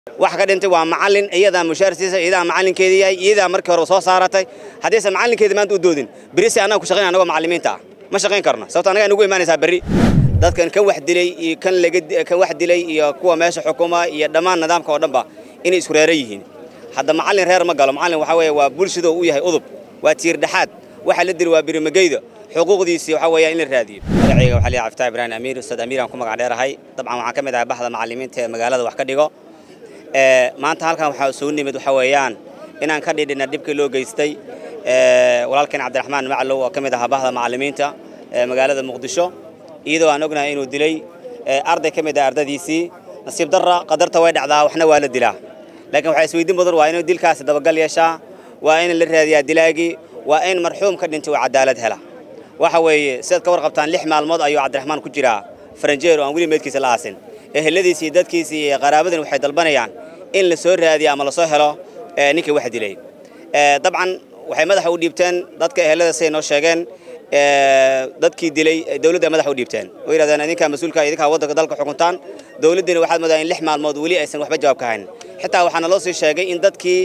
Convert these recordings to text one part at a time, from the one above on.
wax ka dhintay waa macallin iyadaa mushaar siisa iyadaa macallinkeedii yahay iyadaa markii hore soo saaratay haddaysan macallinkeedii maanta u doodin berisi annaga ku shaqayn annagoo macallimiinta ah ma shaqayn karno sababto annaga nugu imaanaysaa berri dadkan kan wax dilay iyo kan laga kan wax dilay iyo kuwa meesha xukuma iyo dhammaan nidaamka oo dhanba inay isku reeran yihiin hadda macallin reer ma galo macallin waxa weeye waa bulshadoo u yahay udub waa tiir dhexaad waxa la dili waa birimageyda xuquuqdiisii waxa weeyaan in la raadiyo magacayga waxaa liyaa caftaa ibraahim amiir ustaad amiir aan ku magac dheerahay dabcan waxaan ka mid ahay baxda macallimiinta ee magaalada wax ka dhigo maanta halkan waxaa soo nimid waxa weeyaan inaan ka dhidhina dhibkii loo geystay walaalkeen cabdiraxmaan macalow oo ka mid ahaa bahda macallimiinta ee magaalada muqdisho iyadoo aan ognahay inuu dilay arday ka mid ah ardadiisii nasiib darra qadarta way dhacdaa waxna waa la dilaa laakiin waxaa isweydiin badan waa inuu dilkaasi dabagal yeeshaa waa in la raadiyaa dilaagii waa in marxuum ka dhintay uu cadaalad hela waxa weeye sidaad ka warqabtaan lix maalmood ayuu cabdiraxmaan ku jiraa faranjeero aan weli meydkiisa la aasin eheladiisi iyo dadkiisi iyo qaraabadan waxay dalbanayaan in la soo raadiyo ama lasoo helo ninkii wax dilay dabcan waxay madaxa u dhiibteen dadka ehelada siday noo sheegeen dadkii dilay dawladda madaxa u dhiibteen oo yidhahdeen idinkaa mas-uulka idinkaa waddanka dalka xukuntaan dawladdiina waxaad moodaa in lix maalmood weli aysan waxba jawaab ka hayn xitaa waxaana loo sii sheegay in dadkii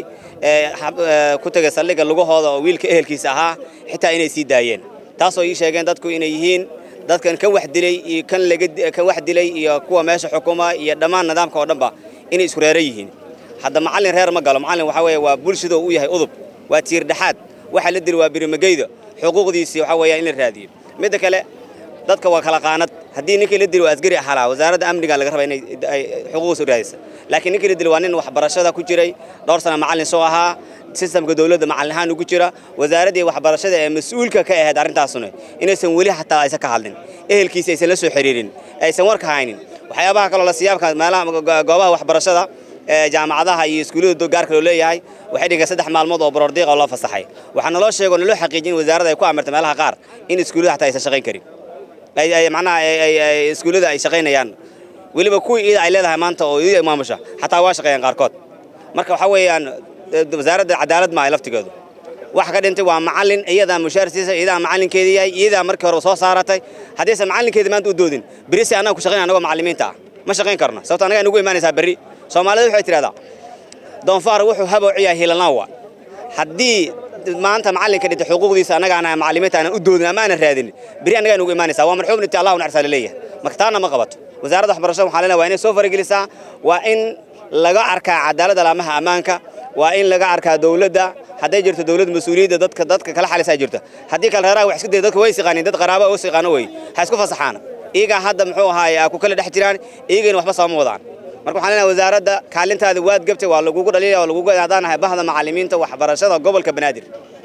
ku tegay saldhigga lugahooda oo wiilka ehelkiisa ahaa xitaa inay sii daayeen taasoo ii sheegeen dadku inay yihiin dadkan kan wax dilay iyo kan laga kan wax dilay iyo kuwa meesha xukuma iyo dhammaan nidaamka oo dhanba inay isku reeran yihiin hadda macallin reer ma galo macallin waxa weeye waa bulshadoo u yahay udub waa tiir dhexaad waxa la dili waa birimageyda xuquuqdiisii waxa weeyaan in la raadiyo midda kale dadka waa kala qaanad haddii ninkii la dili waa asgari ahalaa wasaaradda amniga laga raba inay xuquuqdiisa u raadisa laakiin ninkii la dili waa nin waxbarashada ku jiray dhowr sana macallin soo ahaa sistamka dawladda macallin ahaan ugu jira wasaaraddii waxbarashada ee mas-uulka ka ahayd arrintaasuna inaysan weli xataa aysan ka hadlin ehelkiisa aysan la soo xiriirin aysan warka haynin waxyaabaha kaloo la siyaabka meelaha goobaha waxbarashada jaamacadaha iyo iskuullada gaarka loo leeyahay waxay dhigeen saddex maalmood oo borordiiqa oo loo fasaxay waxaa naloo sheego naloo xaqiijin in wasaaradda ay ku amirtay meelaha qaar in iskuullada xataa aysan shaqayn karin macnaha iskuullada ay shaqaynayaan weliba kuwii iyada ay leedahay maanta oo iyada maamusha xataa waa shaqeeyaan qaarkood marka waxa weeyaan wasaaradda cadaalad ma ay laftigeedu wax ka dhintay waa macallin iyadaa mushaar siisa iyadaa macallinkeedii yahay iyadaa markii hore soo saaratay haddaysan macallinkeedii maanta u doodin berisi annaga ku shaqayn annagoo macallimiinta ah ma shaqayn karno sababto annaga nugu imaanaysaa berri soomaalida waxay tidhahdaa doonfaar wuxuu habowciyaa hilanaawa haddii maanta macallinka dhintay xuquuqdiisa annaga aan macallimiinta aanan u doodin ama aanan raadin berri annagaa nugu imaanaysaa waa marxuum dhintay allahu nacsaa laleeyahay marka taana ma qabato wasaaradda waxbarashada waxaa leenahay waa inay soo faragelisaa waa in laga arkaa cadaaladda laamaha ammaanka waa in laga arkaa dawladda hadday jirto dawlad mas-uuliyadda dadka dadka kala xalisaa jirto haddii kale reeraha wax isku daya dadka way siqaanin dad qaraaba oo siqaano wey ha isku fasaxaan iyagaa hadda muxuu ahaaye ku kala dhex jiraan iyagayna waxba sooma wadaan marka waxaan leenahay wasaaradda kaalintaada waad gabtay waa lagugu dhaliilaya waa lagugu haddaan nahay bahda macallimiinta waxbarashada gobolka banaadir